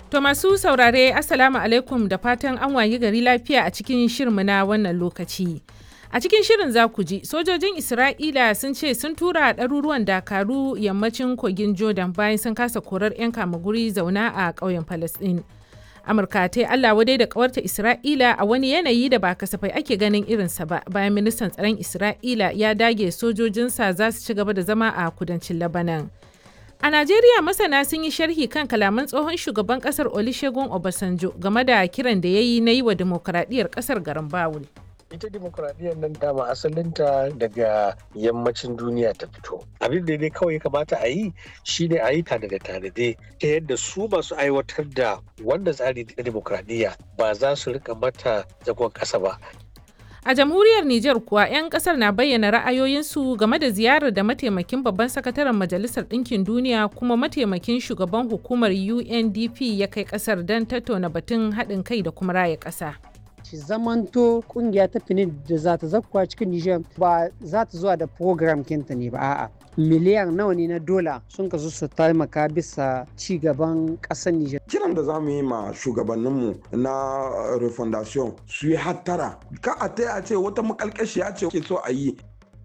To masu saurare Assalamu alaikum da fatan an wayi gari lafiya a cikin shirmu na wannan lokaci. A cikin shirin za ku ji sojojin Isra'ila sun ce sun tura ɗaruruwan dakaru yammacin kogin Jordan bayan sun kasa korar 'yan kamaguri zauna a ƙauyen Falasɗin. Amurka ta yi Allah wadai da ƙawarta Isra'ila a wani yanayi da ba kasafai ake ganin irinsa ba bayan ministan tsaron Isra'ila ya dage sojojinsa za su ci gaba da zama a kudancin Labanan. A Najeriya masana sun yi sharhi kan kalaman tsohon shugaban kasar Olusegun Obasanjo game da kiran da ya yi na yi wa dimokuraɗiyyar kasar garin Bawul. ita demokuraɗiyyar nan dama asalinta daga yammacin duniya ta fito abin da dai kawai kamata a yi shine a yi tanade tanade ta yadda su masu aiwatar da wanda tsari na demokuraɗiyya ba za su rika mata zagon ƙasa ba A jamhuriyar Nijar kuwa 'yan kasar na bayyana ra'ayoyinsu game da ziyarar da mataimakin babban sakataren Majalisar Ɗinkin Duniya kuma mataimakin shugaban hukumar UNDP ya kai kasar don tattauna batun haɗin kai da kuma raya ƙasa. shi zamanto kungiya ta fini da za ta zakkuwa cikin Nijar ba za ta zuwa da program kinta ne ba a'a miliyan nawa ne na dola sun kasu su taimaka bisa ci gaban ƙasar Nijar. Kiran da za mu yi ma shugabanninmu na refondation su yi hattara ka a ta a ce wata makalkashiya ce ke so a yi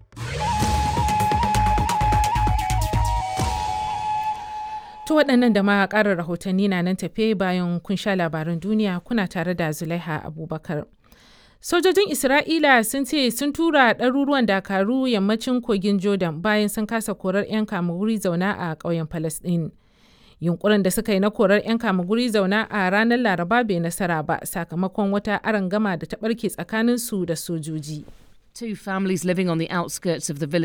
To waɗannan da ma ƙarar rahotanni na nan tafe bayan kun sha labaran duniya kuna tare da Zulaiha Abubakar. Sojojin Isra'ila sun ce sun tura ɗaruruwan dakaru yammacin kogin Jordan bayan sun kasa korar 'yan kamuguri zauna a ƙauyen Falasɗin. Yunkurin da suka yi na korar 'yan kamuguri zauna a ranar Laraba bai nasara ba sakamakon wata arangama da ta ɓarke tsakaninsu da sojoji. Two families living on the outskirts of the village